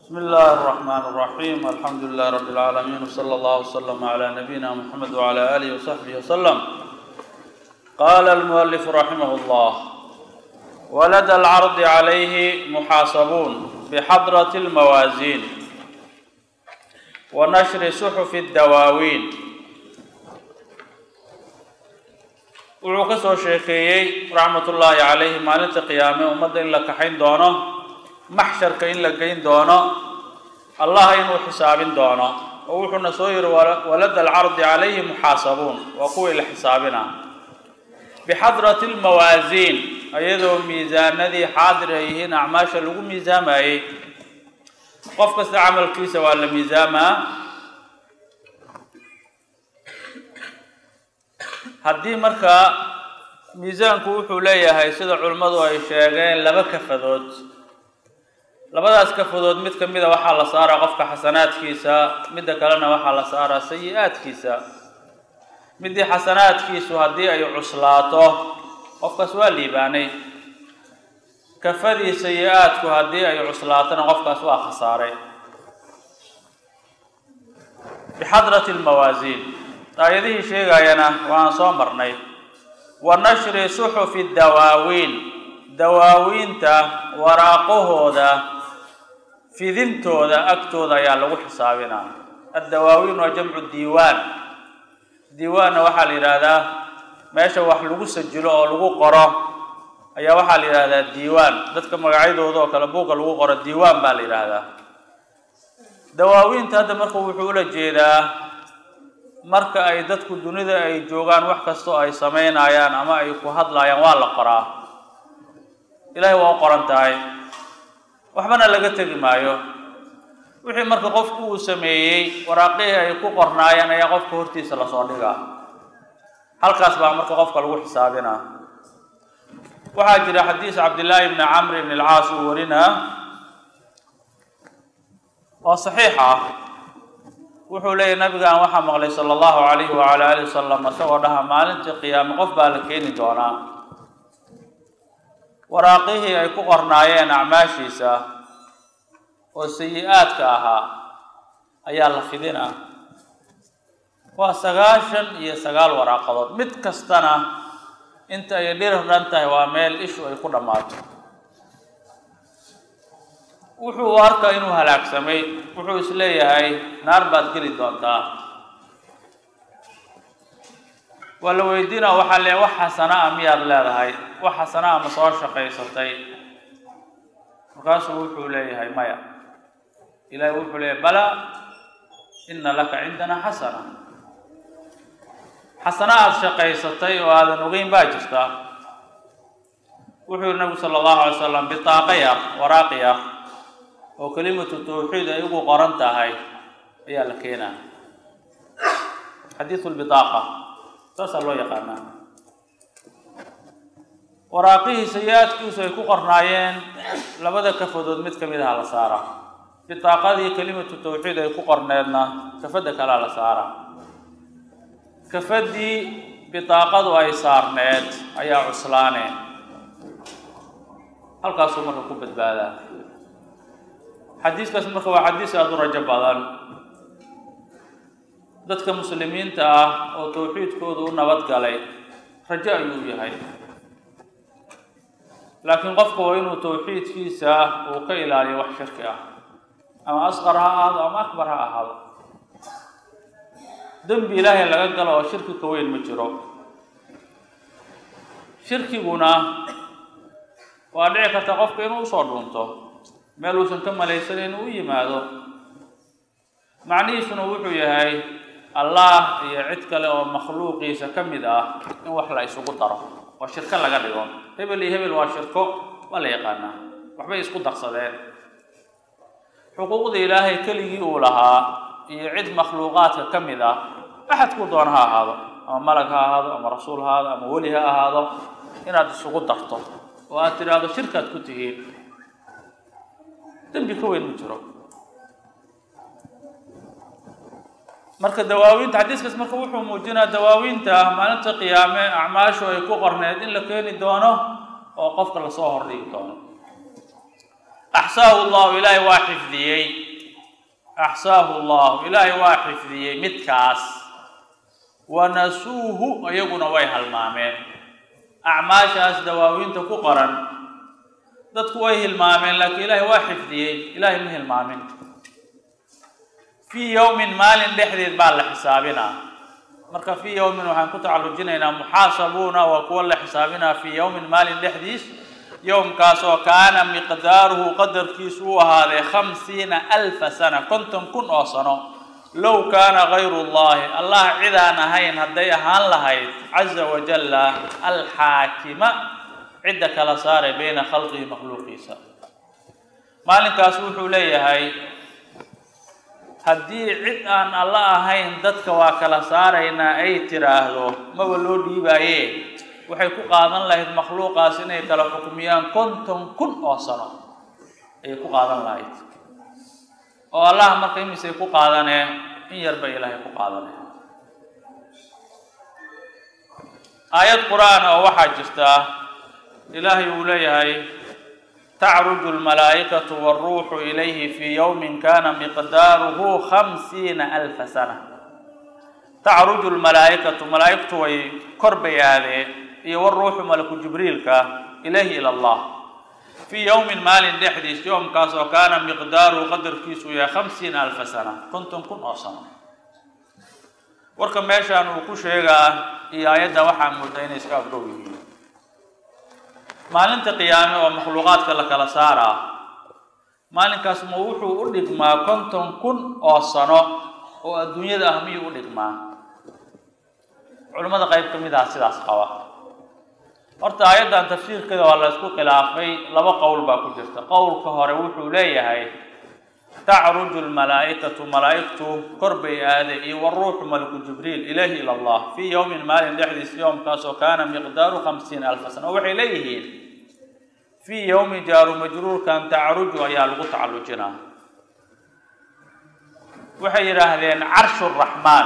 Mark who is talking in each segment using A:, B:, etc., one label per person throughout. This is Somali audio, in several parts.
A: بسم الله الرحمن الرحيم الحمد لله رب العالمين وصلى الله وسلم على نبينا محمد وعلى آله وصحبه وسلم قال المؤلف رحمه الله ولدى العرض عليه محاسبون بحضرة الموازين ونشر صحف الدواوين wuxuu ka soo sheekeeyey raxmatullaahi calayhi maalinta qiyaame ummadda in la kaxayn doono maxsharka in la geyn doono allah inuu xisaabin doono oo wuxuuna soo yihi walada alcardi calayhi muxaasabuun waa kuwii la xisaabina bixadrati lmawaasiin iyadoo miisaanadii xaadir ay yihiin acmaasha lagu miisaamayey qof kasta camalkiisa waa la miisaamaa haddii markaa miisaanku wuxuu leeyahay sida culimmadu ay sheegeen laba kafadood labadaas kafadood mid ka mida waxaa la saaraa qofka xasanaadkiisa midda kalena waxaa la saaraa sayi-aadkiisa midii xasanaadkiisu haddii ay cuslaato qofkaas waa liibaanay kafadii sayi-aadku haddii ay cuslaatona qofkaas waa khasaaray bixadrati lmawaasiin aayadihii sheegayana waan soo marnay wa nashri suxufi dawaawiin dawaawiinta waraaqahooda fidintooda agtooda ayaa lagu xisaabinaa addawaawiin waa jamcu diiwaan diiwaanna waxaa la yidhaahdaa meesha wax lagu sajilo oo lagu qoro ayaa waxaa la yidhahdaa diiwaan dadka magacyadooda oo kale buugga lagu qoro diiwaan baa la yidhaahdaa dawaawiinta hadda marka wuxuu ula jeedaa marka ay dadku dunida ay joogaan wax kastoo ay samaynayaan ama ay ku hadlayaan waa la qoraa ilaahay waa u qoran tahay waxbana laga tegi maayo wixii marka qofku uu sameeyey waraaqihii ay ku qornaayeen ayaa qofka hortiisa lasoo dhigaa halkaas baa marka qofka lagu xisaabinaa waxaa jira xadiis cabdillaahi bni camr bn alcaas uu warinaa oo saxiix ah wuxuu leeyahy nabigaan waxaa maqlay sala allahu calayhi wacala alihi wasalam isagoo dhaha maalintii qiyaame qof baa la keeni doonaa waraaqihii ay ku qornaayeen acmaashiisa oo sayi-aadka ahaa ayaa la fidinaa waa sagaashan iyo sagaal waraaqadood mid kastana inta ay dhirran tahay waa meel ishu ay ku dhammaato wuxuu arkaa inuu halaagsamay wuxuu is leeyahay naar baad geli doontaa waa la weydiina waxaa le wax xasana a miyaad leedahay wax xasana a ma soo shaqaysatay markaasuu wuxuu leeyahay maya ilahi wuxuu leeyahay bala ina laka cindana xasana xasana aada shaqaysatay oo aadan ogeyn baa jirta wuxuu yihi nabigu sala allahu alay slam bitaaqa yar waraaqi yar oo kelimatu tawxiid ay ugu qoran tahay ayaa la keenaa xadiisu lbitaaqa saasaa loo yaqaanaa waraaqihii sayi-aadkiisu ay ku qornaayeen labada kafadood mid ka mid aha la saara bitaaqadii kelimatu tawxiid ay ku qorneedna kafadda kalea la saara kafadii bitaaqadu ay saarneed ayaa cuslaane halkaasuu marka ku badbaadaa xadiiskaas marka waa xadiis aada u rajo badan dadka muslimiinta ah oo tawxiidkoodu u nabad galay rajo ayuu yahay laakiin qofka waa inuu tawxiidkiisa uu ka ilaaliyo wax shirki ah ama asqar ha ahaado ama akbar ha ahaado dembi ilaahay laga galo oo shirki ka weyn ma jiro shirkiguna waa dhici karta qofka inuu usoo dhuunto meel uusan ka malaysanayn u yimaado macnihiisuna wuxuu yahay allah iyo cid kale oo makhluuqiisa ka mid ah in wax la isugu daro oo shirko laga dhigo hebel iyo hebel waa shirko waa la yaqaanaa waxbay isku darsadeen xuquuqda ilaahay keligii uu lahaa iyo cid makhluuqaadka ka mid ah axadkuu doona ha ahaado ama malag ha ahaado ama rasuul ha ahaado ama weli ha ahaado inaad isugu darto oo aad tidhaahdo shirkaad ku tihiin dembi ka weyn ma jiro marka dawaawiinta xadiiskaas marka wuxuu muujinaa dawaawiinta maalinta qiyaame acmaashu ay ku qorneed in la keeni doono oo qofka lasoo hordhigi doono axsaahu llahu ilaahay waa xifdiyey axsaahu llahu ilaahay waa xifdiyey midkaas wanasuuhu iyaguna way halmaameen acmaashaas dawaawiinta ku qoran dadku way hilmaameen laakiin ilaahay waa xifdiyey ilaahay ma hilmaamin fii yowmin maalin dhexdeed baa la xisaabinaa marka fii yowmin waxaan ku tacallujinaynaa muxaasabuuna waa kuwa la xisaabinaa fii yowmin maalin dhexdiis yowmkaas oo kaana miqdaaruhu qadarkiisu u ahaaday khamsiina alfa sana konton kun oo sano low kaana gayru llahi allah cidaan ahayn hadday ahaan lahayd caza wajalla alxaakima cidda kala saaray bayna khalqihi makhluuqiisa maalinkaas wuxuu leeyahay haddii cid aan alla ahayn dadka waa kala saaraynaa ay tiraahdo maba loo dhiibaaye waxay ku qaadan lahayd makhluuqaas inay kala xukmiyaan konton kun oo sano ayay ku qaadan lahayd oo allah marka imisay ku qaadanee in yar bay ilaahay ku qaadanee aayad qur-aan oo waxaa jirtaa ilaahay uu leeyahay tacruju lmalaa'ikatu wاlruuxu ilayhi fii yowmin kana miqdaaruhu khamsiina alfa sana tacruju lmalaa'ikatu malaa'igtu way kor bay aadeen iyo waruuxu malaku jibriilka ilayhi ila allah fii yowmin maalin dhexdiis yoomkaas oo kaana miqdaaruhu qadarkiisu yahay khamsiina alfa sana konton kun oo sano warka meeshaan uu ku sheegaa iyo aayadda waxaa moodaa inay iska agdhow yihiin maalinta qiyaame oo makhluuqaadka la kala saaraa maalinkaas ma wuxuu u dhigmaa konton kun oo sano oo adduunyada ah miyuu u dhigmaa culimmada qayb ka mid ah sidaas qaba horta aayaddan tafsiirkeeda waa la ysku khilaafay laba qowl baa ku jirta qowlka hore wuxuu leeyahay tacruju lmalaa'ikatu malaa'igtu kor bay aaday iyo waruuxu malaku jibriil ilayhi ila allah fii yowmin maalin dhexdiis yoomkaas oo kaana miqdaaru khamsiina alfa sana oo waxay leeyihiin fii yowmi jaaru majruurkan tacruju ayaa lagu tacallujinaa waxay yidhaahdeen carshu raxmaan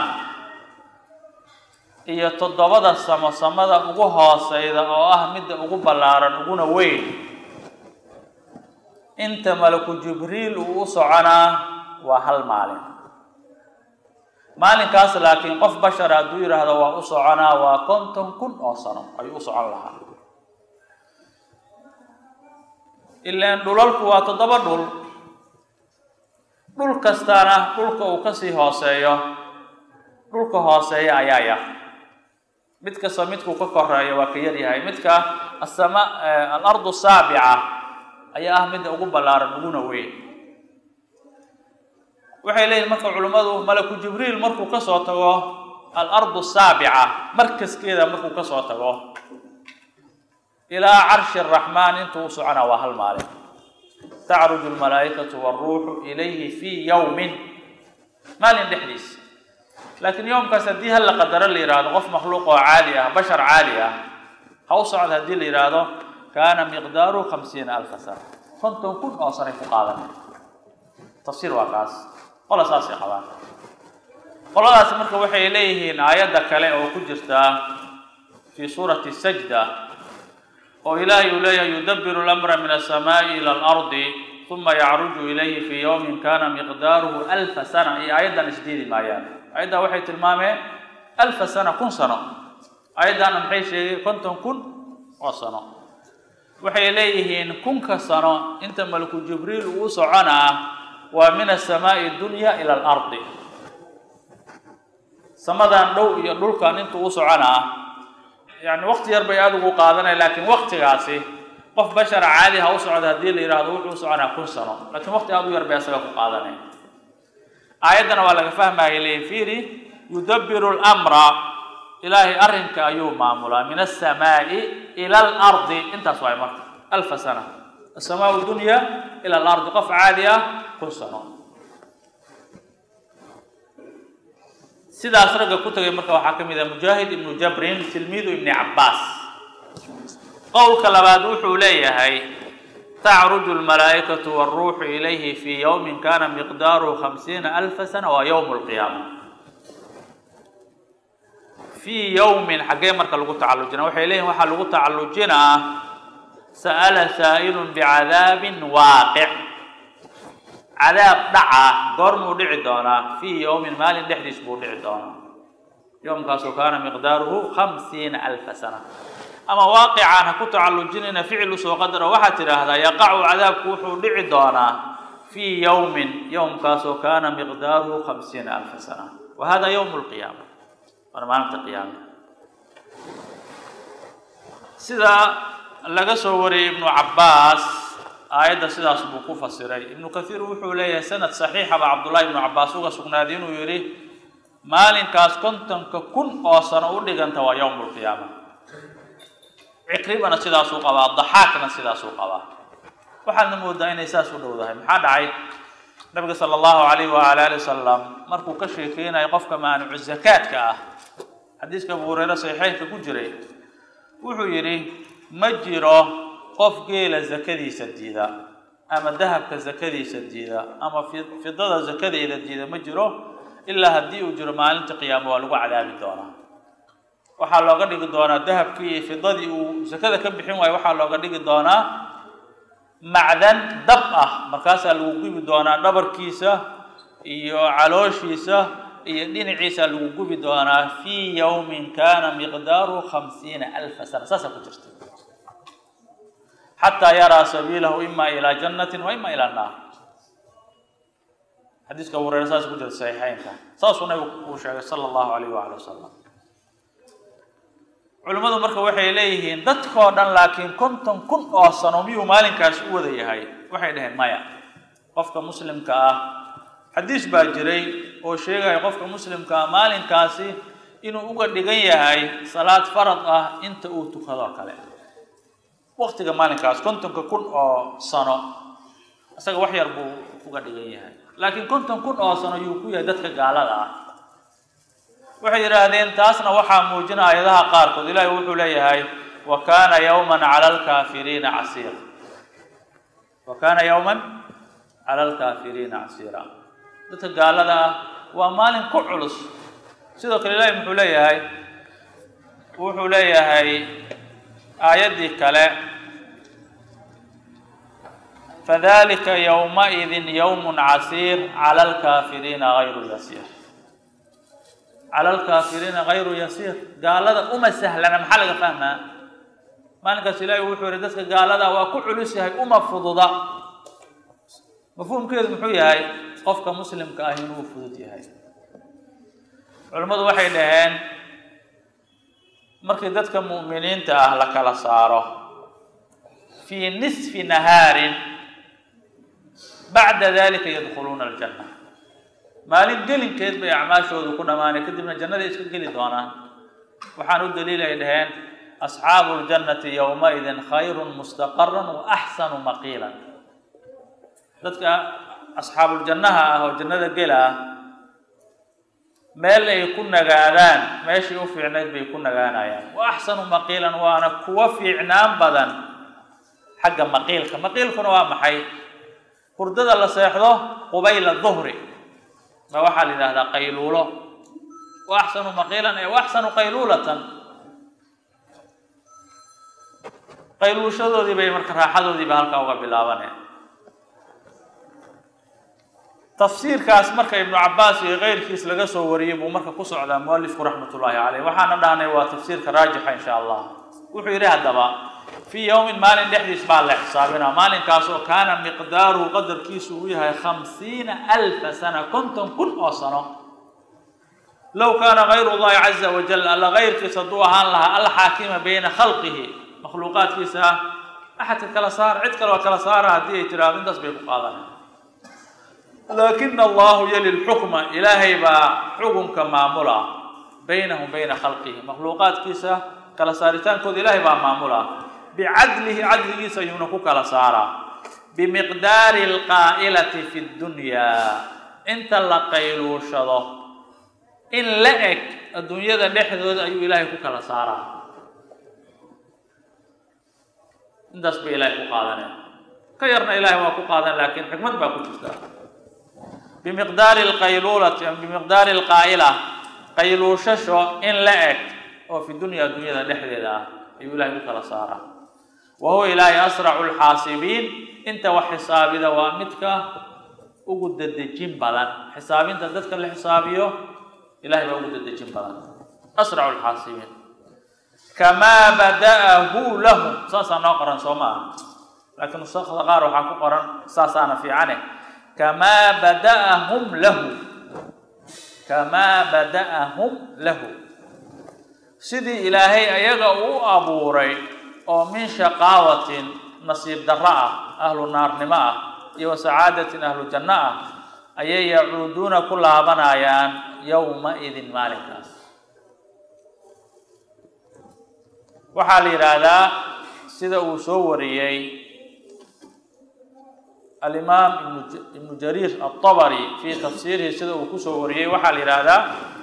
A: iyo toddobada samo samada ugu hooseyda oo ah midda ugu ballaaran uguna weyn inta malaku jibriil uu u soconaa waa hal maalin maalinkaas laakiin qof bashara hadduu yidhaahdo waa u soconaa waa konton kun oo sano ayuu u socon lahaa ilaan dhulalku waa toddoba dhul dhul kastaana dhulka uu kasii hooseeyo dhulka hooseeya ayaa yar mid kasta midkuu ka koreeyo waa ka yaryahay midka asama alardu saabica ayaa ah midda ugu ballaaran uguna weyn waxay leeyihin marka culimmadu malaku jibriil markuu kasoo tago alardu saabica markaskeeda markuu kasoo tago ilaa carshi araxmaan intuu u soconaa waa hal maalin tacruju lmalaa'ikatu waaruuxu ilayhi fii yowmin maalin dhexdiis laakiin yowmkaas haddii hal la qadaro la yidhaahdo qof makhluuq oo caadi ah bashar caadi ah ha u socda haddii la yidhaahdo kaana miqdaaru khamsiina alfa sana konton kun oo sanay ku qaadanay tafsiir waa kaas qola saasay qabaan qoladaasi marka waxay leeyihiin aayadda kale oo ku jirtaa fii suurati sajda oo ilaahay uu leeyahay yudabiru lamra min alsamaa'i ila alardi uma yacruju ilayhi fii yowmin kana miqdaaruhu alfa sana iyo aayaddan isdiidi maayaan aayaddan waxay tilmaameen alfa sana kun sano aayaddaana maxay sheegay konton kun oo sano waxay leeyihiin kunka sano inta malaku jibriil uu soconaa waa min asamaa'i dunya ila alardi samadan dhow iyo dhulkan intuu u soconaa yani wakti yar bay aada ugu qaadanaya laakiin waktigaasi qof bashara caadi ha u socda haddii la yidhahdo wuxuu u soconaa kun sano laakiin wakti aada u yar bay asaga ku qaadanaya aayaddana waa laga fahmaya leeyihin fiiri yudabiru lmra ilaahay arrinka ayuu maamulaa min asamaa'i ila alardi intaas waay marka alfa sana asamaau dunya ila alardi qof caadi ah kun sano sidaas ragga ku tagay marka waxaa ka mid ah mujaahid ibnu jabrin tilmiidu ibni cabbaas qowlka labaad wuxuu leeyahay tacruju lmalaa'ikatu waaruuxu ilayhi fii yowmin kana miqdaaruhu khamsiina alfa sana waa yowm lqiyaama fii yowmin xaggee marka lagu tacallujinaa waxay leeyihin waxaa lagu tacallujinaa sa'ala saa'ilun bicadaabin waaqic cadaab dhaca goormuu dhici doonaa fii yowmin maalin dhexdiis buu dhici doonaa yowmkaasoo kaana miqdaaruhu khamsiina alfa sana ama waaqicaan ha ku tacallujinayna ficil usoo qadaro waxaad tidhaahdaa yaqacu cadaabku wuxuu dhici doonaa fii yowmin yowmkaasoo kaana miqdaaruhu khamsiina alfa sana wa hada yowm lqiyaama waana maalinta qiyaama sida laga soo wariyey ibnu cabbaas aayadda sidaas buu ku fasiray ibnu kathiir wuxuu leeyahay sanad saxiixa baa cabdullahi ibnu cabbaas uga sugnaaday inuu yidhi maalinkaas kontonka kun oo sano u dhiganta waa yowm lqiyaama cikribana sidaasuu qabaa daxaakna sidaasuu qabaa waxaadna moodaa inay saas u dhowdahay maxaa dhacay nabiga sala allahu alayh waala ali wasalam markuu ka sheekeynayo qofka maanucu zakaadka ah xadiiska abu hureyre saxiixeynka ku jiray wuxuu yidhi ma jiro qof geela zakadiisa diida ama dahabka zakadiisa diida ama fidada zakadeeda diida ma jiro ilaa haddii uu jiro maalinta qiyaamo waa lagu cadaabi doonaa waxaa looga dhigi doonaa dahabkii iyo fidadii uu zakada ka bixin waayo waxaa looga dhigi doonaa macdan dab ah markaasaa lagu gubi doonaa dhabarkiisa iyo calooshiisa iyo dhinaciisa lagu gubi doonaa fii yowmin kana miqdaaruhu khamsiina alfa sana saasaa ku jirta xataa yaraa sabiilahu ima ilaa jannatin wa ima ila naar xadiiska abu hureyre saas ku jirta saxiixeynka saasuu nabigu uu sheegay sala allahu alayh waali wasalam culimmadu marka waxay leeyihiin dadkoo dhan laakiin konton kun oo sano miyuu maalinkaasi u wada yahay waxay dhaheen maya qofka muslimka ah xadiis baa jiray oo sheegaya qofka muslimka ah maalinkaasi inuu uga dhigan yahay salaad farad ah inta uu tukadoo kale waktiga maalinkaas kontonka kun oo sano isaga wax yar buu uga dhigan yahay laakiin konton kun oo sano yuu ku yahay dadka gaalada ah waxay yidhaahdeen taasna waxaa muujina aayadaha qaarkood ilaahi wuxuu leeyahay wa kaana yawman cala alkaafiriina casiira wa kaana yawman cala alkaafiriina casiira dadka gaalada ah waa maalin ku culus sidoo kale ilaahi muxuu leeyahay wuxuu leeyahay aayaddii kale fadalika yowmaidin yowmun casiir cala alkaafiriina gayru yasiir cala alkaafiriina gayru yasiir gaalada uma sahlana maxaa laga fahmaa maalinkaas ilaahi wuxuu yihi dadka gaalada waa ku culus yahay uma fududa mafhuumkeedu muxuu yahay qofka muslimka ah inuu fudud yahay culimmadu waxay dhaheen markii dadka mu'miniinta ah la kala saaro fii nisfi nahaarin bacda dalika yadkhuluuna aljanna maalin gelinkeed bay acmaashoodu ku dhammaanay kadibna jannaday iska geli doonaan waxaan u daliilay dhaheen asxaabu ljannati yowmaidin khayrun mustaqaran wa axsanu maqiilan dadka asxaabuuljannaha ah oo jannada gela ah meel ay ku nagaadaan meeshii u fiicnayd bay ku nagaanayaan wa axsanu maqiilan waana kuwa fiicnaan badan xagga maqiilka maqiilkuna waa maxay hurdada la seexdo qubayla duhri ma waxaa la yidhahdaa qayluulo wa axsanu maqiilan ee wa axsanu qayluulatan qayluushadoodii bay marka raaxadoodiiba halkaa uga bilaabaneen tafsiirkaas marka ibnu cabaas iyo keyrkiis laga soo wariyey buu marka ku socdaa mualifku raxmat ullaahi caleyh waxaana dhahnay waa tafsiirka raajixa insha allah wuxuu yidhi haddaba fii yowmin maalin dhexdiis baa la xisaabinaa maalinkaas oo kaana miqdaaruhu qadarkiisu uu yahay khamsiina alfa sana konton kun oo sano low kaana gayru llahi caza wajal alla kayrkiisa hadduu ahaan lahaa alxaakima bayna khalqihi makhluuqaadkiisa axadka kala saara cid kaleo kala saara haddii ay tiraahdo intaas bay ku qaadanay laakina allahu yali lxukma ilaahay baa xukunka maamula baynahum bayna khalqihi makhluuqaadkiisa kala saaritaankooda ilaahay baa maamula bicadlihi cadligiisa ayuuna ku kala saaraa bimiqdaari alqaa'ilati fi ddunyaa inta la qayluushado in la eg adduunyada dhexdooda ayuu ilaahay ku kala saaraa intaas bay ilaahay ku qaadaneen ka yarna ilaahay waa ku qaadan laakiin xikmad baa ku jirta bimiqdaari alqayluulati bimiqdaari alqaa'ila qayluushasho in la eg oo fi dunya adduunyada dhexdeeda ah ayuu ilaahay ku kala saaraa wa huwa ilaahay asracu lxaasibiin inta wax xisaabida waa midka ugu dedejin badan xisaabinta dadka la xisaabiyo ilahay baa ugu dedejin badan asracu lxaasibiin kamaa bada'ahu lahu saasaa noo qoran soo ma aha laakiin nusakda qaar waxaa ku qoran saasaana fiicane kamaa bada'ahum lahu kamaa bada'ahum lahu sidii ilaahay ayaga uu abuuray oo min shaqaawatin nasiib darro ah ahlu naarnimo ah iyo wa sacaadatin ahlu janno ah ayay yacuuduuna ku laabanayaan yowma idin maalinkaas waxaa la yidhaahdaa sida uu soo wariyey alimaam ibnu jariir alطabari fi tafsiirihi sida uu kusoo wariyey waxaa la yidhaahdaa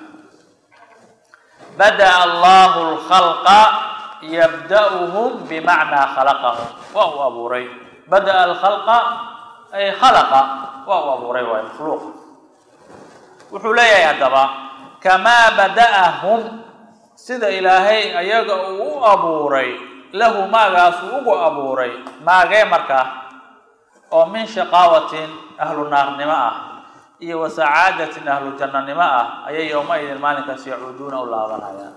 A: bada'a allahu lkhalqa yabda'uhum bimacnaa khalaqahum waa uu abuuray bada'a alkhalqa ay khalaqa waa uu abuuray waay makhluuq wuxuu leeyahay haddaba kamaa bada'ahum sida ilaahay ayaga uu u abuuray lahu maagaas uu ugu abuuray maagee markaa oo min shaqaawatin ahlu naarnimo ah iyo wa sacaadatin ahlu jannanimo ah ayay yowma-idin maalinkaas yacuuduuna u laabanayaan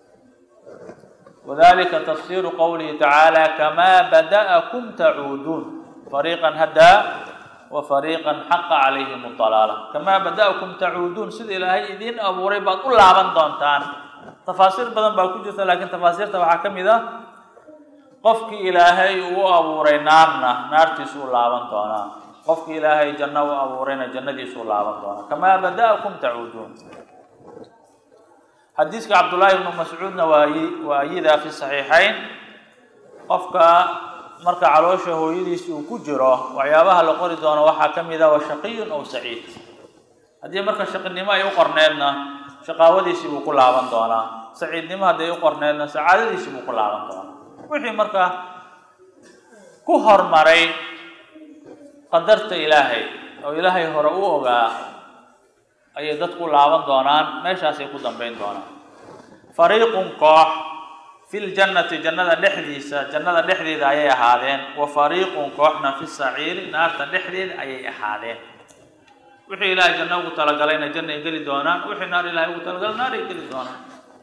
A: wadalika tafsiru qowlihi tacaala kamaa bada'akum tacuuduun fariiqan hadaa wa fariiqan xaqa calayhim dalaala kamaa bada'akum tacuuduun sida ilaahay idiin abuuray baad u laaban doontaan tafaasiir badan baa ku jirta laakiin tafaasiirta waxaa ka mid ah qofkii ilaahay uu abuuray naarna naartiisu u laaban doonaa qofkii ilaahay janno u abuurayna jannadiisu u laaban doonaa kamaa bada'akum tacuuduun xadiiska cabdullaahi ibnu mascuudna waa waa ayidaa fi saxiixayn qofka marka caloosha hooyadiisi uu ku jiro waxyaabaha la qori doono waxaa ka mid ah wa shaqiyun aw saciid haddii marka shaqinimo ay u qorneedna shaqaawadiisii buu ku laaban doonaa saciidnimo hadday u qorneedna sacaadadiisii buu ku laaban doonaa wixii marka ku hormaray qadarta ilaahay oo ilaahay hore u ogaa ayay dadku laaban doonaan meeshaasay ku dambayn doonaan fariiqun koox fi ljannati jannada dhexdiisa jannada dhexdeeda ayay ahaadeen wa fariiqun kooxna fi saciiri naarta dhexdeeda ayay ahaadeen wixii ilaahay janno ugu talagalayna jannay geli doonaan wixii naar ilahay ugu talagalay naaray geli doonaan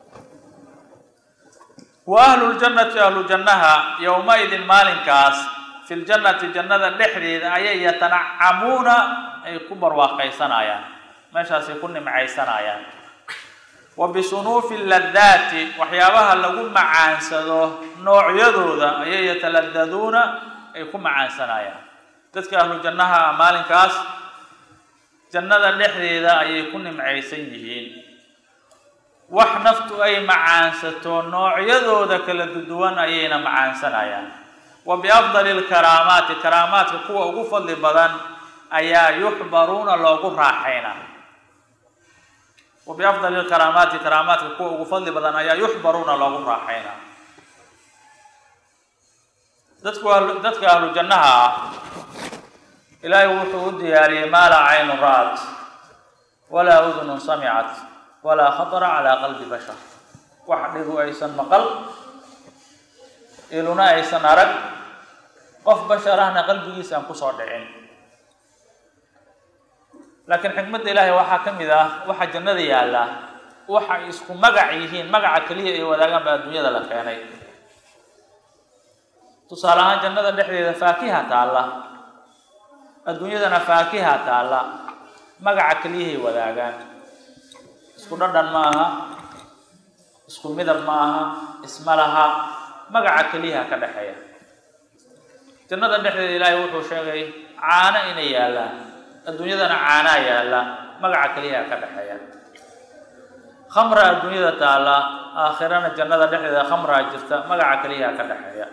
A: wa ahlu ljannati ahlu jannaha yowma-idin maalinkaas fi ljannati jannada dhexdeeda ayay yatanacamuuna ay ku barwaaqaysanayaan meeshaasay ku nimcaysanayaan wa bisunuufi ladaati waxyaabaha lagu macaansado noocyadooda ayay yataladaduuna ay ku macaansanayaan dadka ahlu jannaha maalinkaas jannada dhexdeeda ayay ku nimcaysan yihiin wax naftu ay macaansato noocyadooda kala duwan ayayna macaansanayaan wa biafdali lkaraamaati karaamaadka kuwa ugu fadli badan ayaa yuxbaruuna loogu raaxayna wa biafdali lkaraamaati karaamaadka kuwa ugu fadli badan ayaa yuxbaruuna loogu raaxayna dadku dadka ahlu jannaha ah ilaahay wuxuu u diyaariyey maa laa caynu ra'at walaa udunun samicat walaa khatara calaa qalbi bashar wax dhigu aysan maqal iluna aysan arag qof bashar ahna qalbigiisa aan kusoo dhicin laakiin xikmadda ilaahay waxaa ka mid ah waxa jannada yaalla waxay isku magac yihiin magaca keliya ay wadaagaan baa adduunyada la keenay tusaale ahaan jannada dhexdeeda faakiha taalla adduunyadana faakiha taalla magaca keliyahay wadaagaan isku dhadhan ma aha isku midab ma aha isma laha magaca keliyaha ka dhexeeya jannada dhexdeeda ilaahay wuxuu sheegay caano inay yaallaan adduunyadana caanaa yaalla magaca keliyaha ka dhexeeya khamra adduunyada taalla aakhirana jannada dhexdeeda khamraa jirta magaca keliyaha ka dhexeeya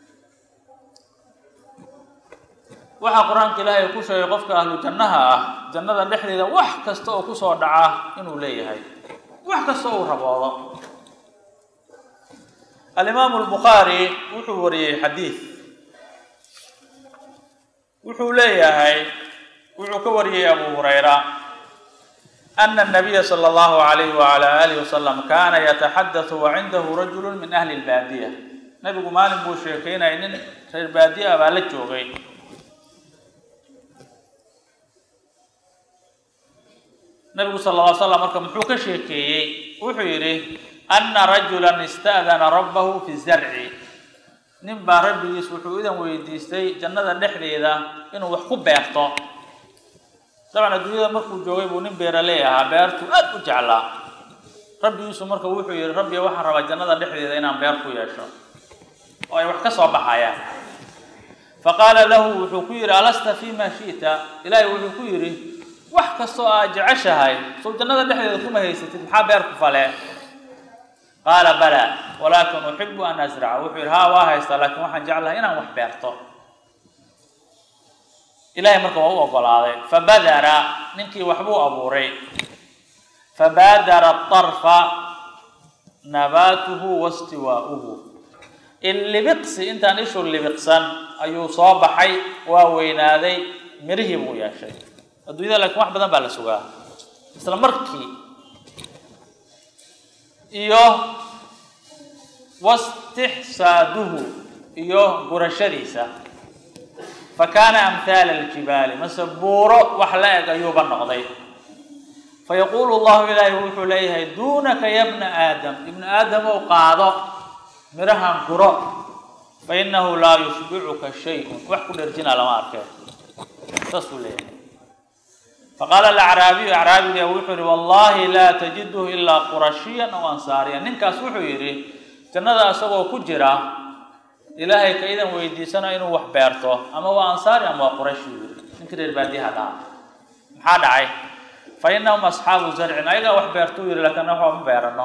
A: waxaa qur-aanka ilaahay ku sheegay qofka ahlu jannaha ah jannada dhexdeeda wax kasta oo kusoo dhaca inuu leeyahay wax kasta uu raboodo alimaamu albukhaari wuxuu wariyey xadiid wuxuu leeyahay wuxuu ka wariyey abu hurayra ana الnabiya slى اllahu عalayh wعalى alih wasalam kana yataxadaثu wacindahu rajulu min ahli اlbaadiya nabigu maalin buu sheekeynaya nin reer baadiya ah baa la joogay nabigu sala alla ly slam marka muxuu ka sheekeeyey wuxuu yidhi ana rajulan ista'dana rabbahu fi zarci nin baa rabbigiis wuxuu idan weydiistay jannada dhexdeeda inuu wax ku beerto dabcan adduunyada markuu joogay buu nin beeraley ahaa beertuu aad u jeclaa rabbigiisu marka wuxuu yihi rabbiga waxaan rabaa jannada dhexdeeda inaan beer ku yeesho oo ay wax ka soo baxayaan faqaala lahu wuxuu ku yidhi alasta fima shi'ta ilaahay wuxuu ku yidhi wax kastoo aad jeceshahay sow jannada dhexdeeda kuma haysatid maxaa beer ku fale qaala bala walaakin uxibu an asraca wuxuu yidhi haa waa haystaa laakiin waxaan jeclahay inaan wax beerto ilahay marka waa u ogolaaday fabadara ninkii waxbuu abuuray fabaadara طarfa nabaatuhu wastiwaa'uhu illibiqsi intaan ishu libiqsan ayuu soo baxay waa weynaaday mirihii buu yeeshay adduunyada laakiin wax badan baa la sugaa isla markii iyo wastixsaaduhu iyo gurashadiisa fakaana amhaala aljibaali mase buuro wax la eg ayuuba noqday fayaquulu llahu ilaahi wuxuu leeyahay duunaka ya bna aadam ibnu aadam ou qaado mirahan guro fainahu laa yushbicuka shay-un wax ku dherjina lama arkeen saasuu leeyahay faqaala alacraabiyu acraabiga wuxuu yihi wallahi laa tajiduhu ilaa qurashiyan aw ansaariyan ninkaas wuxuu yidhi jannada isagoo ku jira ilaahay ka idan weydiisana inuu wax beerto ama waa ansaari ama waa quraysh buu yidhi ninkii reer baadiyaha dhaha maxaa dhacay fa inahum asxaabu zarcin ayagaa wax beertuu yidhi laakiin wax ma beerano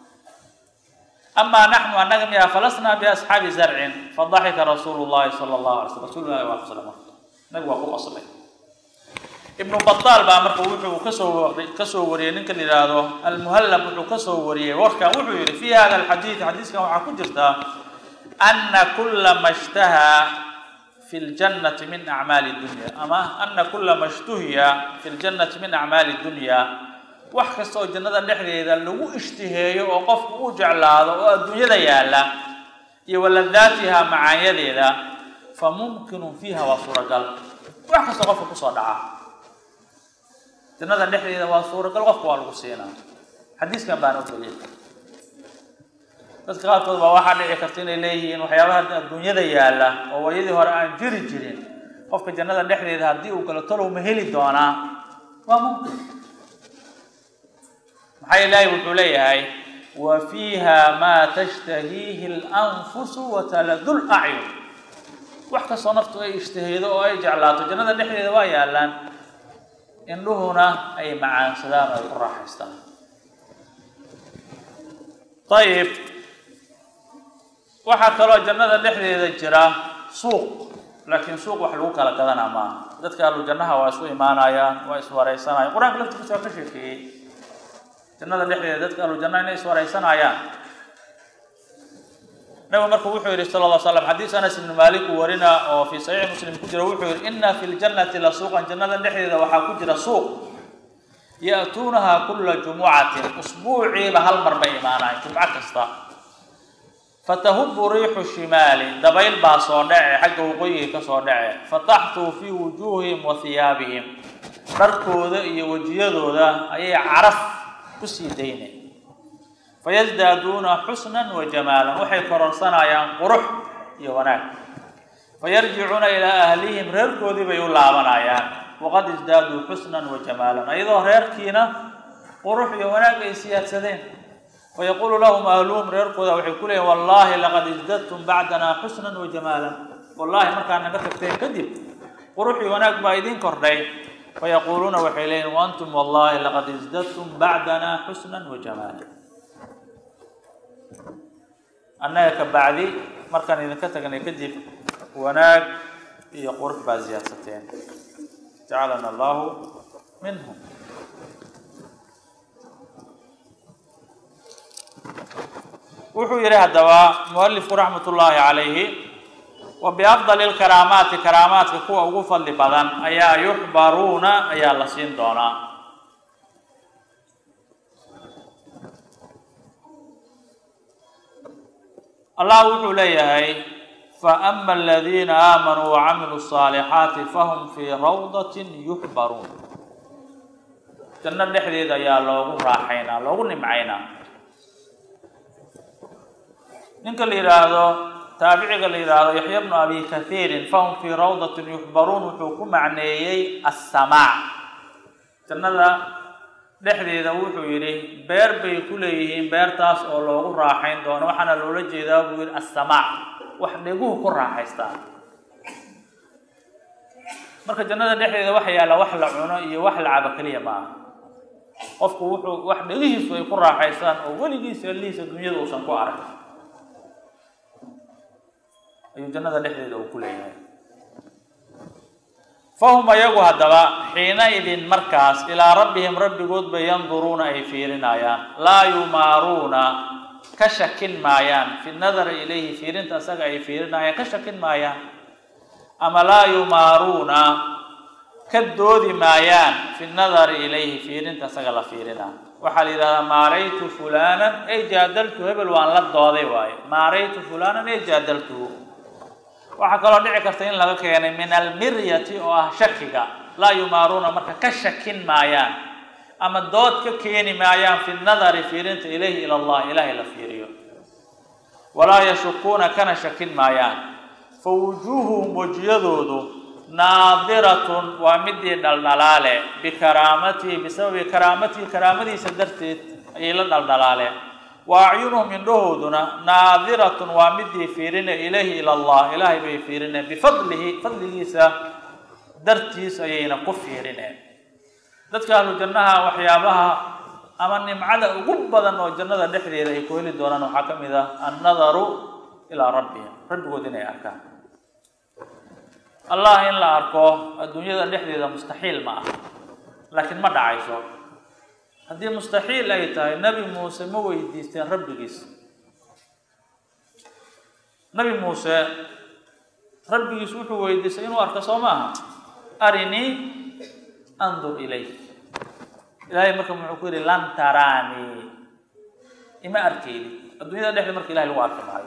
A: amaa naxnu annaga miyaa falasnaa biasxaabi zarcin fadaxika rasuulu llahi sala allahu alay slam rasul ilahi waa qoslay marka nabigu waa ku qoslay ibnu bataal baa marka wuxuu kasoo kasoo wariyey ninka la yidhaahdo almuhallab wuxuu kasoo wariyey warkan wuxuu yihi fi hada alxadiid xadiiskan waxaa ku jirta ana kula ma shtahaa fi ljannati min acmaali dunya ama ana kula ma shtuhiya fi ljannati min acmaali dunya wax kasta oo jannada dhexdeeda lagu ishtiheeyo oo qofku uu jeclaado oo adduunyada yaalla iyo waladaatiha macaanyadeeda fa mumkinun fiiha waa suuragal wax kastoo qofka kusoo dhaca jannada dhexdeeda waa suuragal qofka waa lagu siinaa xadiiskan baana u daliil dadka qaarkood baa waxaa dhici karta inay leeyihiin waxyaabaha adduunyada yaalla oo waayadii hore aan jiri jirin qofka jannada dhexdeeda haddii uu galo talow ma heli doonaa waa mumkin maxaa ilaahay wuxuu leeyahay wa fiiha maa tashtahiihi اlanfusu wataladu lacyun wax kastoo naftu ay ishtahaydo oo ay jeclaato jannada dhexdeeda waa yaallaan indhuhuna ay macaansadaan oo ay ku raaxaystaan ayib waxaa kaloo jannada dhexdeeda jira suuq laakiin suuq wax lagu kala gadanaa maaha dadka ahlu jannaha waa isu imaanayaan waa iswaraysanayaan qur-aanka laftigiisa waa ka sheekeeyey jannada dhexdeeda dadka ahlu jannaha inay iswaraysanayaan nabigu marka wuxuu yihi sala lla slam xadiis anas ibnu maalik uu warina oo fii saxiixi muslim ku jira wuxuu yihi ina fi ljannati la suuqan jannada dhexdeeda waxaa ku jira suuq ya'tuunaha kula jumucatin usbuuciiba hal mar bay imaanayan jumco kasta fatahubu riixu shimaali dabayl baa soo dhace xagga waqooyiga ka soo dhace fataxtuu fii wujuuhihim wa hiyaabihim dharkooda iyo wejiyadooda ayay caraf ku sii daynay fayasdaaduuna xusnan wa jamaalan waxay kororsanayaan qurux iyo wanaag fayarjicuuna ilaa ahlihim reerkoodii bay u laabanayaan waqad isdaaduu xusnan wa jamaalan ayadoo reerkiina qurux iyo wanaag ay siyaadsadeen fayaquulu lahum ahluhum reerkooda waxay ku leeyihin wallahi laqad isdadtum bacdanaa xusnan wa jamaalan wallahi markaa naga tagteen kadib qurux iyo wanaag baa idiin kordhay fayaquuluuna waxay leeyihin waantum wallahi laqad isdadtum bacdanaa xusnan wa jamaalan annaga ka bacdi markaan idinka tagnay kadib wanaag iyo qurux baa siyaadsateen jacalana allahu minhum wuxuu yihi haddaba mualifku raxmat ullaahi calayhi wa biafdali lkaraamaati karaamaadka kuwa ugu fadli badan ayaa yuxbaruuna ayaa la siin doonaa allah wuxuu leeyahay faama aladiina aamanuu wacamiluu الصaalixaati fahum fii rawdatin yuxbaruun janno dhexdeeda ayaa loogu raaxaynaa loogu nimcaynaa ninka la yidhaahdo taabiciga la yidhaahdo yaxya bnu abi kathiirin fahum fii rawdatin yuxbaruun wuxuu ku macneeyey assamaac jannada dhexdeeda wuxuu yidhi beer bay ku leeyihiin beertaas oo loogu raaxayn doono waxaana loola jeedaa buu yidhi assamaac wax dheguhu ku raaxaystaan marka jannada dhexdeeda waxa yaalla wax la cuno iyo wax la cabo keliya ma aha qofku wuxuu wax dhegihiisu ay ku raaxaystaan oo weligiisa allihiisa dunyada uusan ku arag ayuu jannada dhexdeeda uu ku leeyahay fahum ayagu haddaba xiina idin markaas ilaa rabbihim rabbigood bay yanduruuna ay fiirinayaan laa yumaaruuna ka shakin maayaan fi nadari ilayhi fiirinta asaga ay fiirinayaan ka shakin maayaan ama laa yumaaruuna ka doodi maayaan fi nadari ilayhi fiirinta asaga la fiirina waxaa la yidhahdaa maaraytu fulanan ey jaadaltu hebel waan la dooday waaye maaraytu fulanan ey jaadaltuhu waxaa kaloo dhici karta in laga keenay min almiryati oo ah shakiga laa yumaaruuna marka ka shakin maayaan ama dood ka keeni maayaan fi nadari fiirinta ilayhi ila allah ilaahay la fiiriyo walaa yashukuuna kana shakin maayaan fa wujuuhuhum wejiyadoodu naadiratun waa midii dhaldhalaale bikaraamatihi bisababi karaamatihi karaamadiisa darteed ayay la dhaldhalaaleen wa acyunuhum indhahooduna naadiratun waa midii fiirine ilayhi ila allah ilaahay bay fiirineen bifadlihi fadligiisa dartiis ayayna ku fiirineen dadka ahlu jannaha waxyaabaha ama nimcada ugu badan oo jannada dhexdeeda ay ku heli doonaan waxaa ka mid ah annadaru ilaa rabbihim rabbigood inay arkaan allah in la arko adduunyada dhexdeeda mustaxiil ma ah laakiin ma dhacayso haddii mustaxiil ay tahay nebi muuse ma weydiisteen rabbigiis nebi muuse rabbigiis wuxuu weydiistay inuu arko soo maaha arinii andur ilayk ilaahay marka muxuu ku yidhi lan taraanii ima arkeydi adduunyada dhexdeeda marka ilahay lagu arki maayo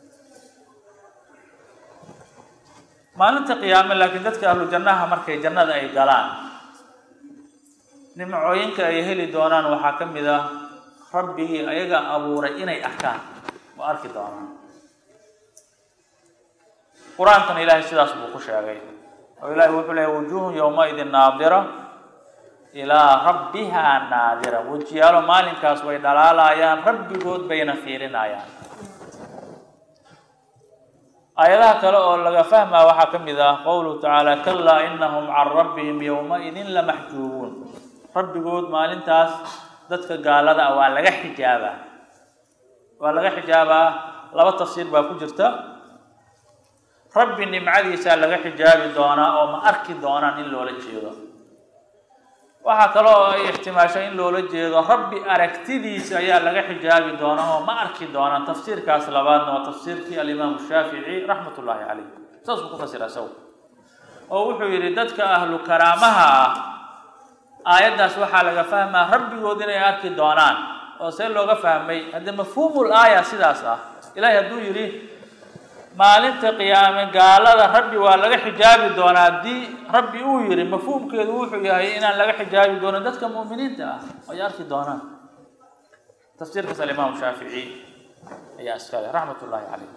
A: maalinta qiyaame laakiin dadka ahlu jannaha markay jannada ay galaan nimcooyinka ay heli doonaan waxaa ka mid ah rabbigii ayaga abuuray inay arkaan oo arki doonaan qur-aankana ilaahay sidaas buu ku sheegay oo ilahay wuxuu leeyahy wujuuhun yowmaidin naadira ilaa rabbihaa naadira wejiyaalo maalinkaas way dhalaalayaan rabbigood bayna fiirinayaan aayadaha kale oo laga fahmaa waxaa ka mid ah qowluhu tacaala kalaa inahum can rabbihim yowmaidin lamaxjuubuun rabbigood maalintaas dadka gaalada ah waa laga xijaabaa waa laga xijaabaa laba tafsiir baa ku jirta rabbi nimcadiisaa laga xijaabi doonaa oo ma arki doonaan in loola jeedo waxaa kale oo ay ixtimaashay in loola jeedo rabbi aragtidiisa ayaa laga xijaabi doonaa oo ma arki doonaan tafsiirkaas labaadna waa tafsiirkii alimaamu shaafici raxmat ullaahi caleyh saasuu ku fasira isagu oo wuxuu yidhi dadka ahlu karaamaha ah aayaddaas waxaa laga fahmaa rabbigood inay arki doonaan oo see looga fahmay haddii mafhuumul aaya sidaas ah ilaahay hadduu yidhi maalinta qiyaame gaalada rabbi waa laga xijaabi doonaa haddii rabbi uu yidhi mafhuumkeedu wuxuu yahay inaan laga xijaabi doonin dadka mu'miniinta ah ay arki doonaan tafsiirkaas alimaamu shaafici ayaa iskale raxmat ullaahi caleyh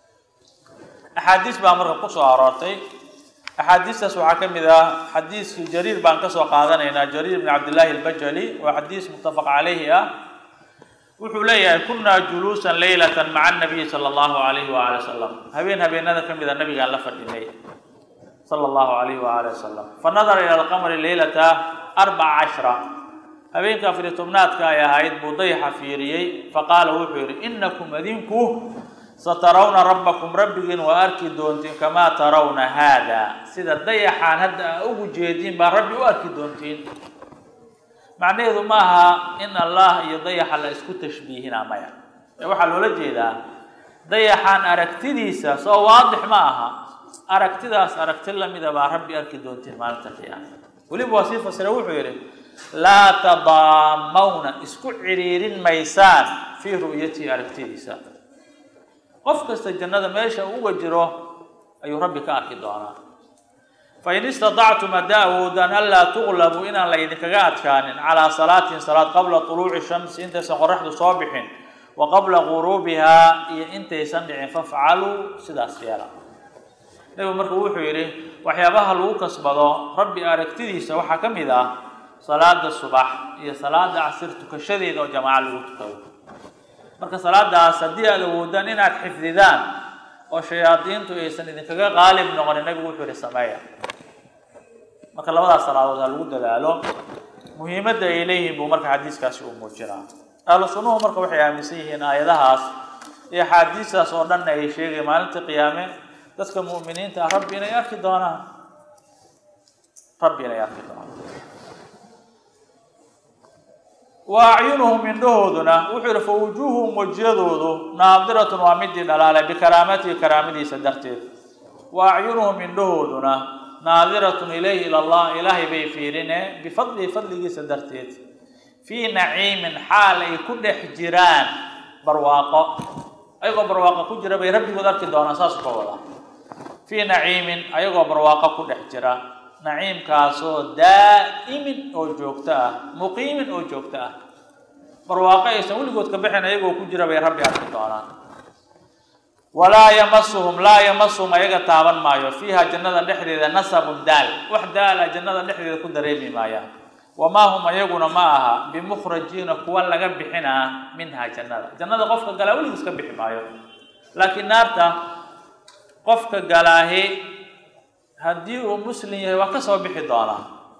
A: axaadiis baa marka ku soo aroortay axaadiistaas waxaa ka mid ah xadiiskii jariir baan kasoo qaadanaynaa jariir bn cabdillaahi albajali waa xadiis muttafaq calayhi ah wuxuu leeyahay kunaa juluusan leylatan maca anabiyi sala allahu alayhi waali wasalam habeen habeenada ka mida nabigaan la fadhinay sala allahu alayhi waali wasalam fa nadara ila alqamari leylata arbaca cashra habeenka afariy tobnaadka ay ahayd buu dayaxa fiiriyey faqaala wuxuu yidhi inakum adinku satarawna rabbakum rabbigiin waa arki doontiin kamaa tarawna haada sida dayaxaan hadda aa ugu jeediin baa rabbi u arki doontiin macnaheedu ma aha in allah iyo dayaxa la isku tashbiihina maya ee waxaa loola jeedaa dayaxaan aragtidiisa soo waadix ma aha aragtidaas aragti lamida baa rabbi arki doontiin maalinta qiyaama weliba waa sii fasira wuxuu yidhi laa tadaamawna isku ciriirin maysaan fii ru'yatihi aragtidiisa qof kasta jannada meesha uga jiro ayuu rabbi ka arki doonaa fain istatactum haddaa awoodaan anlaa tuqlabuu inaan la ydinkaga adkaanin calaa salaatin salaad qabla tuluuci shamsi intaysan qoraxdu soo bixin wa qabla guruubihaa iyo intaysan dhicin fafcaluu sidaas yeela nebigu marka wuxuu yidhi waxyaabaha lagu kasbado rabbi aragtidiisa waxaa ka mid ah salaada subax iyo salaada casir tukashadeeda oo jamaaco lagu tukado marka salaadaas haddii aada awoodaan inaad xifdidaan oo shayaadiintu aysan idinkaga qaalib noqonin nebigu wuxuu yihi sameeya marka labadaas salaadood ha lagu dadaalo muhiimadda ay leeyihiin buu marka xadiiskaasi uu muujinaa ahlu sunnuhu marka waxay aaminsan yihiin aayadahaas iyo axaadiistaas oo dhanna ay sheegay maalinta qiyaame dadka mu'miniinta ah rabbi inay arki doonaan rabbi inay arki doonaan wa acyunuhum indhahooduna wuxuu yihi fa wujuuhuhum wejiyadoodu naadiratun waa midii dhalaalay bikaraamatihi karaamadiisa darteed wa acyunuhum indhahooduna naadiratun ilayhi ila allah ilaahay bay fiirine bifadlihi fadligiisa darteed fii naciimin xaal ay ku dhex jiraan barwaaqo ayagoo barwaaqo ku jira bay rabbigood arki doonaan saas ka wada fii naciimin ayagoo barwaaqo ku dhex jira naciimkaasoo daa'imin oo joogto ah muqiimin oo joogto ah barwaaqo aysan weligood ka bixin ayagoo ku jira bay rabbi arki doonaan walaa yamasuhum laa yamasuhum ayaga taaban maayo fiiha jannada dhexdeeda nasabun daal wax daala jannada dhexdeeda ku dareemi maayaan wamaa hum ayaguna ma aha bimukhrajiina kuwa laga bixinaa minha jannada jannada qofka galaa weligiis ka bixi maayo laakiin naarta qofka galaahi haddii uu muslim yahay waa ka soo bixi doonaa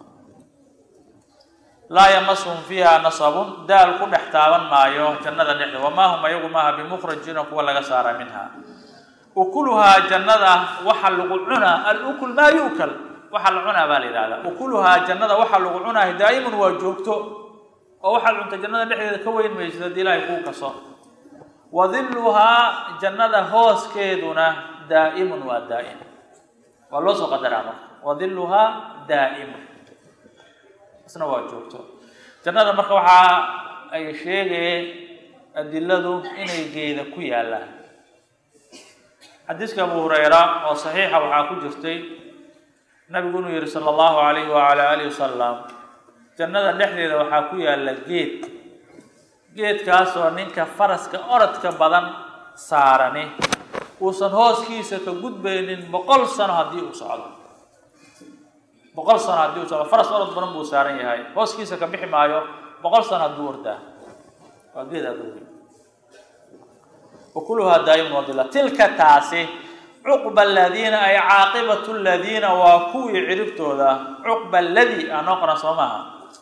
A: laa yamasuhum fiiha nasabun daal ku dhex taaban maayo jannada dhexdeeda wamaa hum ayagu maaha bimukhrajiina kuwa laga saara minha ukuluhaa jannada waxa lagu cunaa alukul maa yu'kal waxa la cunaa baa la yidhahdaa ukuluhaa jannada waxa lagu cunaayo daa'iman waa joogto oo waxaad cunta jannada dhexdeeda ka weyn maysid haddii ilaahay kuu kaso wa dilluhaa jannada hooskeeduna daa'imun waa daa'im waa loo soo qadaraa marka wa dilluhaa daa'imun isna waa joogto jannada marka waxaa ay sheegayeen adiladu inay geeda ku yaallaan xadiiska abu hurayra oo saxiixa waxaa ku jirtay nabigu inuu yihi sala allahu alayhi wacala alihi wasalam jannada dhexdeeda waxaa ku yaalla geed geedkaasoo ninka faraska orodka badan saarani uusan hooskiisa ka gudbaynin boqol sano haddii uu socdo boqol sano haddii uu socdo faras orod badan buu saaran yahay hooskiisa ka bixi maayo boqol sano hadduu ordaa waa geed aad ogi wakuluhaa daa'imun wadila tilka taasi cuqba aladiina ay caaqibatu ladiina waa kuwii ciribtooda cuqba aladi aa noo qoran soo maaha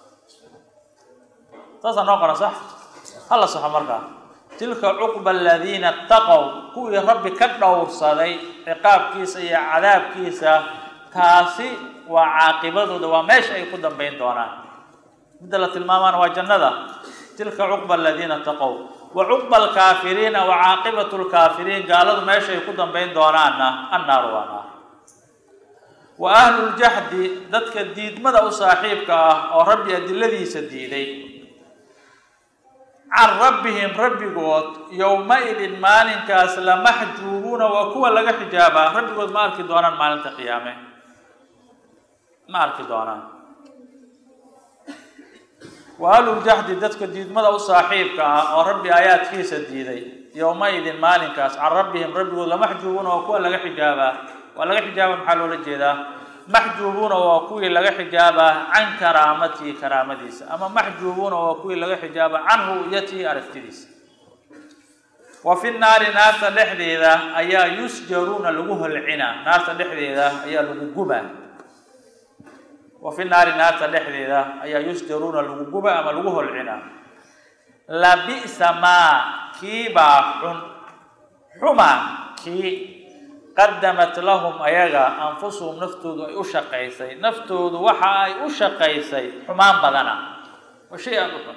A: saasaa noo qoran sax hala saxo markaa tilka cuqba aladiina ataqow kuwii rabbi ka dhowrsaday ciqaabkiisa iyo cadaabkiisa taasi waa caaqibadooda waa meesha ay ku dambayn doonaan midda la tilmaamaana waa jannada tilka cuqba aladiina taqow wa cuqba alkaafiriina wa caaqibatu lkaafiriin gaaladu meesha ay ku dambayn doonaanna annaaru waa naar wa ahluljaxdi dadka diidmada u saaxiibka ah oo rabbi adiladiisa diiday can rabbihim rabbigood yowma-idin maalinkaas lamaxjuubuuna waa kuwa laga xijaabaa rabbigood ma arki doonaan maalinta qiyaame ma arki doonaan wa ahluljaxdi dadka diidmada u saaxiibka ah oo rabbi aayaadkiisa diiday yowma-idin maalinkaas can rabbihim rabbigood lamaxjuubuuna waa kuwa laga xijaabaa waa laga xijaaba maxaa loola jeedaa maxjuubuuna waa kuwii laga xijaabaa can karaamatihi karaamadiisa ama maxjuubuuna waa kuwii laga xijaaba can ru'yatihi aragtidiisa wa fi naari naarta dhexdeeda ayaa yusjaruuna lagu holcinaa naarta dhexdeeda ayaa lagu gubaa wa fi naari naarta dhexdeeda ayaa yusjaruuna lagu guba ama lagu holcinaa labi'sa maa kiibaa xun xuma kii qadamat lahum ayaga anfusuhum naftoodu ay u shaqaysay naftoodu waxa ay u shaqaysay xumaan badana waa shay aada u xun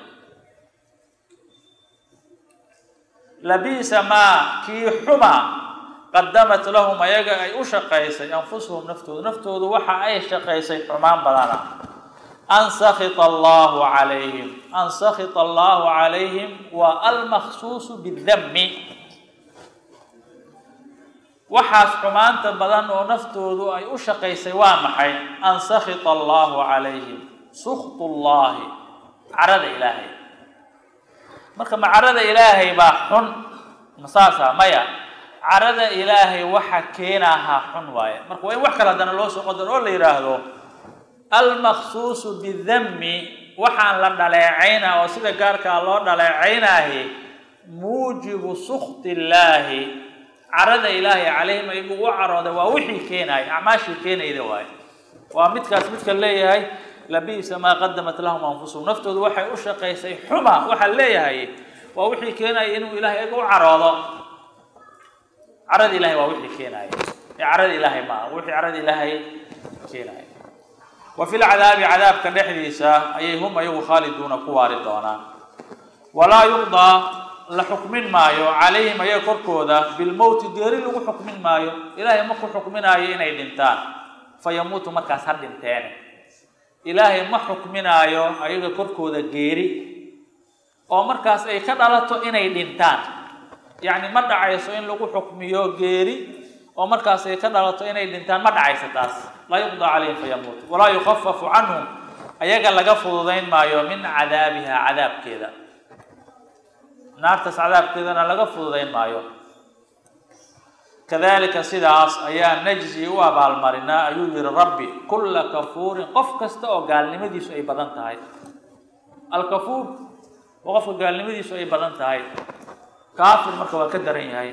A: labiisa maa kii xuma qadamat lahum ayaga ay u shaqaysay anfusuhum naftoodu naftoodu waxa ay shaqaysay xumaan badana an sakita allahu calayhim an sakita allahu calayhim waa almaksuusu bidami waxaas xumaanta badan oo naftoodu ay u shaqaysay waa maxay an sakhita allahu calayhim suktu llahi carada ilaahay marka ma carada ilaahay baa xun ma saasa maya carada ilaahay waxa keenahaa xun waaye marka waa in wax kale haddana loo soo qadaro oo la yidhaahdo almaqsuusu bidami waxaan la dhaleecayna oo sida gaarkaa loo dhaleecaynaahi muujibu sukti illaahi carada ilaahay calayhim ay ugu carooday waa wixii keenaya acmaashii keenayda waaye waa midkaas midka leeyahay labiisa maa qadamat lahum anfusahum naftoodu waxay u shaqaysay xuma waxaa leeyahay waa wixii keenaya inuu ilahay iga u caroodo carada ilahay waa wixii keenaya ee carada ilaahay ma aha wixii carada ilaahay keenaya wa fi lcadaabi cadaabka dhexdiisa ayay hum ayagu khaaliduuna ku waari doonaan walaa yuqdaa la xukmin maayo calayhim ayaga korkooda bilmowti geeri lagu xukmin maayo ilaahay ma ku xukminaayo inay dhintaan fa yamuutu markaas ha dhinteene ilaahay ma xukminaayo ayaga korkooda geeri oo markaas ay ka dhalato inay dhintaan yacni ma dhacayso in lagu xukmiyo geeri oo markaas ay ka dhalato inay dhintaan ma dhacayso taas laa yuqdaa calayhim fayamuutu walaa yukafafu canhum ayaga laga fududayn maayo min cadaabiha cadaabkeeda naartaas cadaabkeedana laga fududayn maayo kadalika sidaas ayaa najzi u abaalmarinaa ayuu yihi rabbi kulla kafuurin qof kasta oo gaalnimadiisu ay badan tahay alkafuur waa qofka gaalnimadiisu ay badan tahay kaafir marka waa ka daran yahay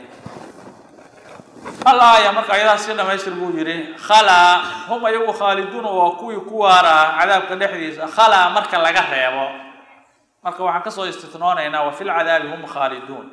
A: hal aaya marka ayadaas si dhamaystir buu yihi khalaa hum ayagu khaaliduuna waa kuwii ku waaraa cadaabka dhexdiisa khalaa marka laga reebo marka waxaan kasoo istitnoonaynaa wa fi lcadaabi hum khaaliduun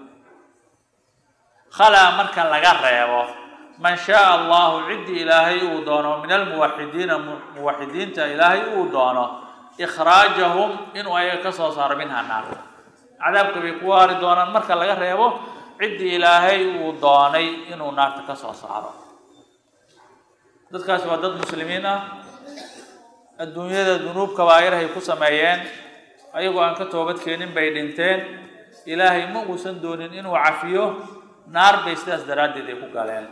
A: khalaa marka laga reebo man shaaa allahu ciddii ilaahay uu doono min almuwaxidiina muwaxidiinta ilaahay uu doono ikhraajahum inuu ayaga ka soo saaro minha naarta cadaabka bay ku waari doonaan marka laga reebo ciddii ilaahay uu doonay inuu naarta ka soo saaro dadkaasi waa dad muslimiin ah adduunyada dunuub kabaa'irahay ku sameeyeen ayagoo aan ka toobad keenin bay dhinteen ilaahay ma uusan doonin inuu cafiyo naar bay sidaas daraaddeed ay ku galeen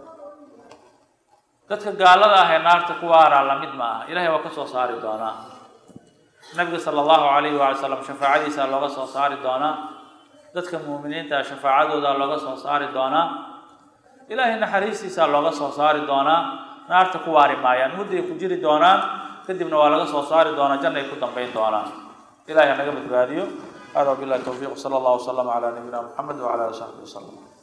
A: dadka gaalada ah ee naarta ku waaraa lamid ma aha ilahay waa ka soo saari doonaa nabiga sala allahu calayhi waala salam shafaacadiisa looga soo saari doonaa dadka muuminiinta shafaacadooda looga soo saari doonaa ilaahay naxariistiisa looga soo saari doonaa naarta ku waari maayaan mudday ku jiri doonaan kadibna waa laga soo saari doonaa jannay ku dambayn doonaan ilahay ha naga badbaadiyo hada wabillahi towfiiq sala allahu wasalama calaa nabiyina muxamed wacala ali saxbi wasalam